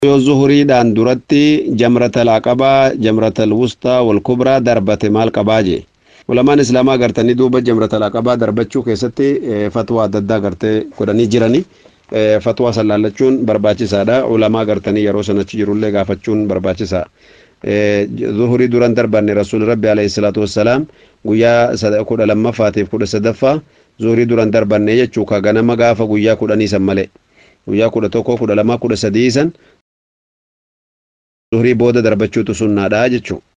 yoo zuhuriidhaan duratti jamratal aqabaa jamratal wustaa wal kubraa darbate maal qabaa jee ulamaan islaamaa gartanii duuba jamratal aqabaa darbachuu keessatti fatwaa adda addaa gartee godhanii jirani fatwaa san laallachuun barbaachisaadha ulamaa gartanii yeroo sanachi jirullee gaafachuun barbaachisaa zuhurii duran darbanne rasuul rabbi alayhi salaatu wassalaam guyyaa kudha lammaffaatiif kudha sadaffaa zuhurii duran darbanne jechuu ka ganama gaafa guyyaa kudhanii san malee guyyaa kudha tokko kudha lamaa kudha sadii san zuhurii booda darbachuutu sunnaadha jechuu